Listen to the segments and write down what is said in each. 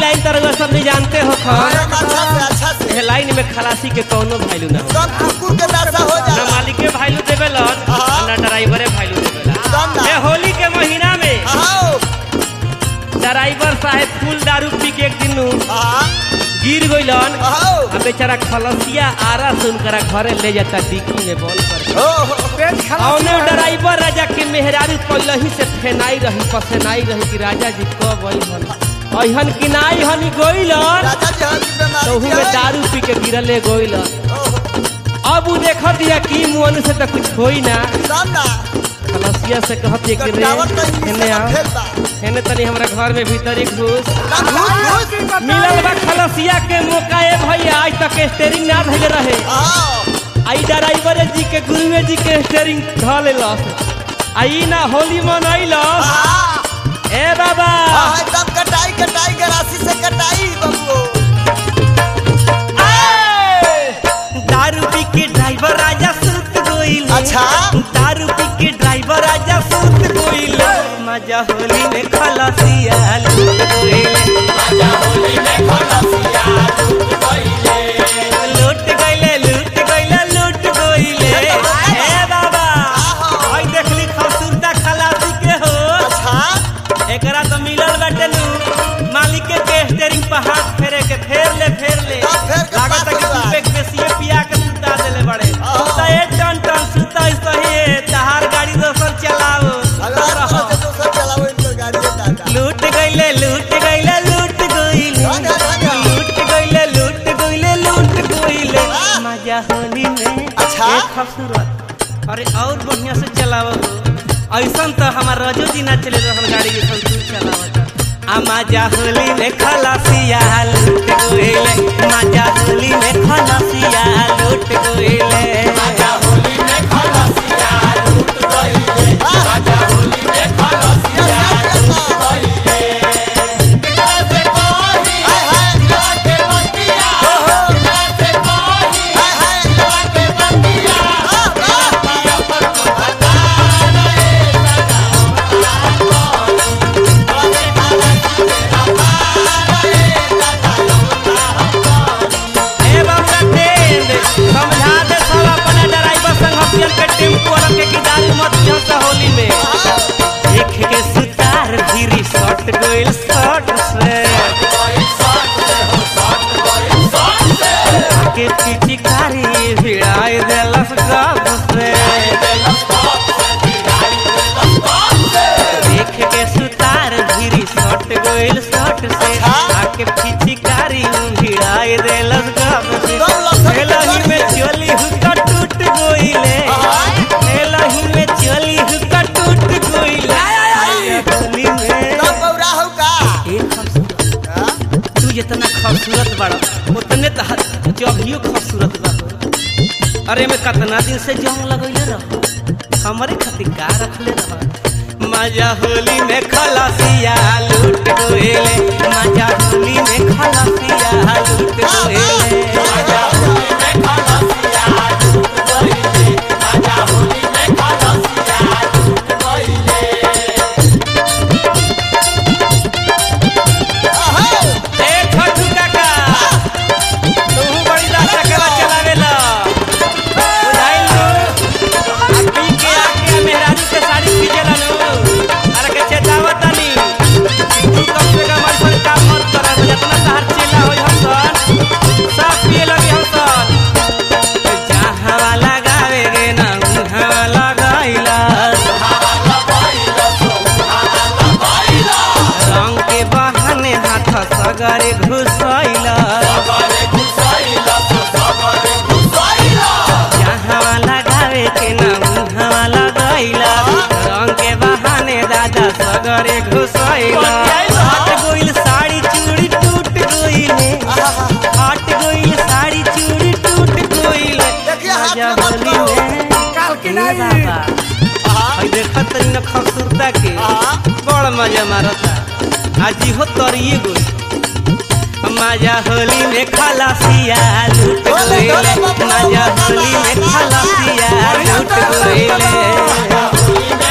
Line तरह सब नहीं जानते हो खन एकदम अच्छा से अच्छा से ये लाइन में खलासी के कौनो वैल्यू ना हो एकदम कुकुर के दशा हो ना जाला मालिके वैल्यू देवेलन हाँ। ना ड्राइवरे वैल्यू देवेलन एकदम ना ये होली के महीना में आओ ड्राइवर साहेब फुल दारू पी के एक दिन हाँ गिर गइलन आओ अब बेचारा खलसिया आरा से उनकरा घरे ले जाता डिक्की में बंद कर हो हो पेट औने खराब ड्राइवर राजा के मेहरारू पहले से फेनाई रही पसेनाई रही कि राजा जी कब अइहन अइहन कि ना अइहन गइलन राजा जी हर की बीमारी तोहू में दारू पी के गिरले गइलन अब उ देख दिया कि मुअन से तो कुछ होई ना एकदम ना खलसिया से कहत कि रे टावर तो इंग्लिश हेने में आ फेल बा हेने तनी हमरा घर में भीतर एक घुस एकदम घुस घुस मिलल बा खलसिया के मौका ए भैया आज तक स्टेरिंग ना धइले रहे आओ आई ड्राइवर जी के गुरुए जी के स्टेरिंग ध लेलस आई ना होली मनैलस हाँ ए बाबा हाँ, एकदम कटाई कटाई गरासी से कटाई बबुओ दारू पी के ड्राइवर राजा सुत गइल अच्छा। दारू पी के ड्राइवर राजा सुत गइल मजा होली में खलसिया लूट गइल लूट गइले लूट गइले लूट गइले ए बाबा आई देखली खसूरदा खलासी के हो अच्छा एकरा तो मिलल बाटे नु मालिक के स्टीयरिंग पर हाथ फेरे के फेर ले फेर ले हाँ, फेर के लागत पास है कि हुआ। तू पे बेसिए पिया के सुता देले बड़े हाँ। तो ए टन टन सुता सही है तहार गाड़ी दोसर चलाओ अगर तरह से दोसर चलाओ इनकर गाड़ी है दादा लूट गइले लूट गइले लूट गइले भागा, भागा। लूट गइले लूट गइले लूट गइले हाँ। मजा होली में अच्छा। एक खूबसूरत अरे और बढ़िया से चलाओ ऐसन तो हमार रजो जी ना चले रहल गाड़ी के संग तू चलावत आ मजा होली में खलासिया लूट गइले मजा होली में खलासिया लूट गइले ए बाबा टेंड समझा दे सब अपने ड्राइवर संग हथियन के टेम्पो वाला के की दारू मत जंसा होली में देख के सुतार धीरी शॉट गोइल शॉट से के पिचकारी भिड़ाई देलस गप से देख के सुतार धीरी शॉट गोइल शॉट से आके पिचकारी भिड़ाई देलस गप से एलही में चोली हुक्का टूट गोइले एलही में चोली हुक्का टूट गोइले होली में ए खूबसूरत तू जितना खूबसूरत बड़ा उतने तहर जभियो खूबसूरत बा अरे में कितना दिन से जंग लगैले रह हमारे खातिर का रखले रह मजा होली में खलासिया लूट गोएले मजा होली में खलासिया लूट गोएले ए छोटू काका तू बड़ी दास चकला चलावेला बुझाइल नु पी के आके मेहरारू के साड़ी खींचेला नु अरे के चेतावतानी तू कम से कम ऐसा काम मत कर जितना तहार चेला होई हम सन सब पिए लगे हम सन जहाँ वाला गावे गे ना उहाँ वाला गाइला रंग के बहाने हाथ सगरे घुसैला जहाँ वाला गावे के ना उहाँ वाला गैला रंग के बहाने दादा सगरे घुसैला हट गोइल साड़ी चूड़ी टूट गइले हट गोइल साड़ी चूड़ी टूट गइले देखिए, हाथ मजा में मत होली करो। में काल की ए नहीं। बाबा हई देखत तनी न खूबसूरता के बड़ मजा मारता आजी हो तरिए गोई मजा होली में खलासिया लूट डोले, डोले गइले बाबा, मजा बाबा, होली में बाबा, खलासिया बढ़िया लूट तरह से गइले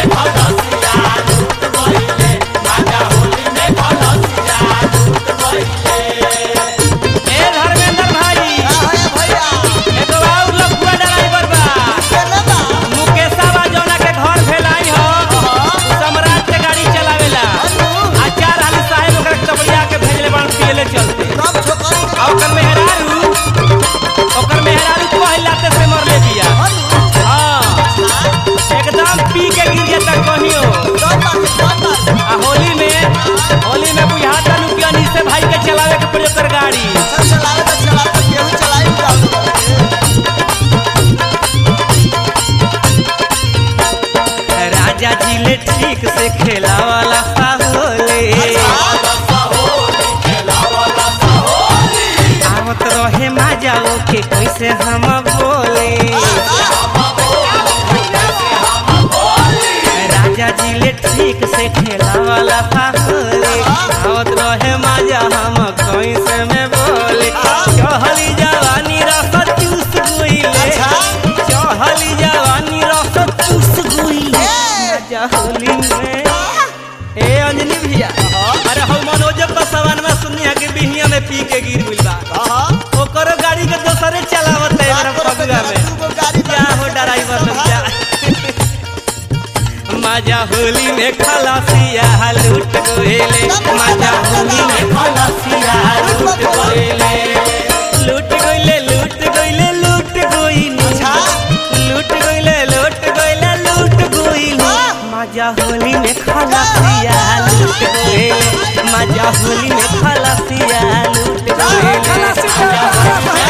राजाओं के कैसे हम बोले राजा जी ले ठीक से खेला वाला होले आवत रहे मजा हम कैसे में बोले चहली जवानी रस चूस गुइले चहली जवानी रस चूस गुइले मजा होली में ए अंजनी भैया अरे हम मनोज का सवान में सुनिया के बिहिया में पी के गिर गइल बा ओकरो गाड़ी के दोसरे चलावत है मेरा फगुआ में क्या हो ड्राइवर लोग क्या मजा होली में खलासिया लूट गोएले मजा होली में खलासिया लूट गोएले लूट गोइले लूट गोइले लूट गोइले लूट गोइले लूट गोइले लूट गोइले मजा होली में खलासिया लूट गोएले मजा होली में खलासिया लूट गोएले मजा होली में